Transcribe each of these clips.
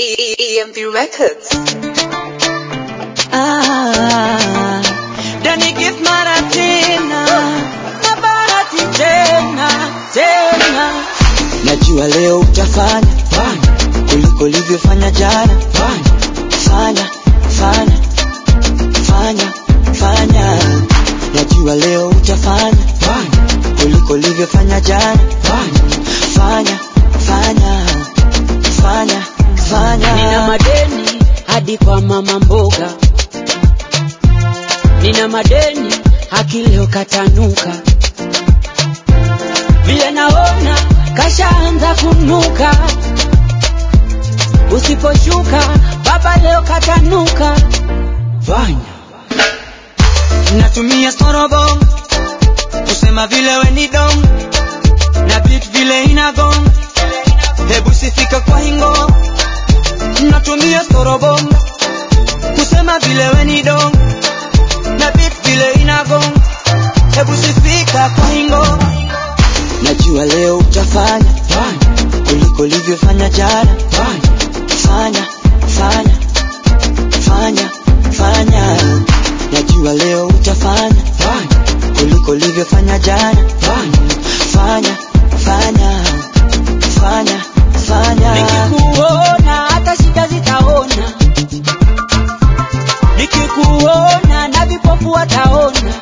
EMP Records. Ah, Dani Gift mara tena na bahati tena tena, najua leo utafanya kuliko ulivyofanya jana. Fanya fanya fanya fanya, najua leo utafanya kuliko ulivyofanya jana. Fanya fanya fanya fanya, Nina madeni hadi kwa mama mboga, nina madeni haki leo katanuka, vile naona kashaanza kunuka, usiposhuka baba leo katanuka. fanya natumia storobong kusema vile we ni dong na beat vile inagong hebu sifika kwa hingo natumia storobong kusema vile we ni dong na beat vile inagong hebu sifika kwa hingo najua leo utafanya kuliko ulivyofanya jana fanya fanya fanya fanya najua leo utafanya kuliko ulivyofanya jana fanya fanya fanya fanya Nikikuona hata shida zitaona, nikikuona na vipofu wataona,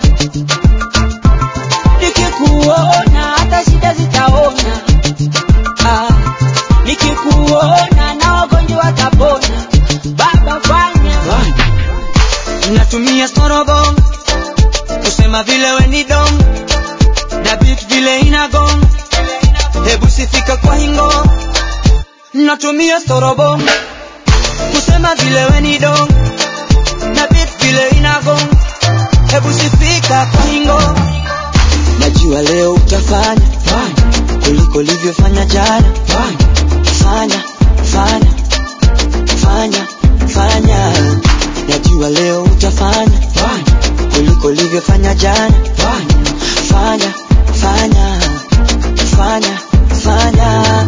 nikikuona hata shida zitaona, ah, nikikuona na wagonjwa watapona. Baba fanya natumia storobong kusema vile we ni dong na beat vile inagong hebu sifika kwa hingo natumia storobong kusema vile we ni dong na beat vile inagong hebu sifika kwa hingo najua leo utafanya kuliko ulivyofanya jana fanya fanya fanya fanya najua leo utafanya kuliko ulivyofanya jana fanya fanya fanya fanya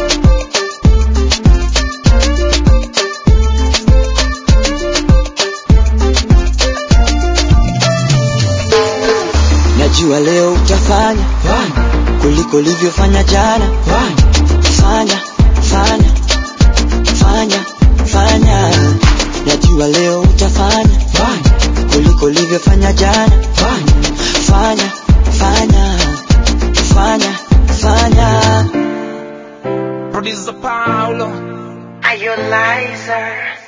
najua leo utafanya kuliko ulivyofanya jana fanya fanya fanya fanya najua leo utafanya kuliko ulivyofanya jana fanya fanya fanya fanya Producer Paulo. Are you liar?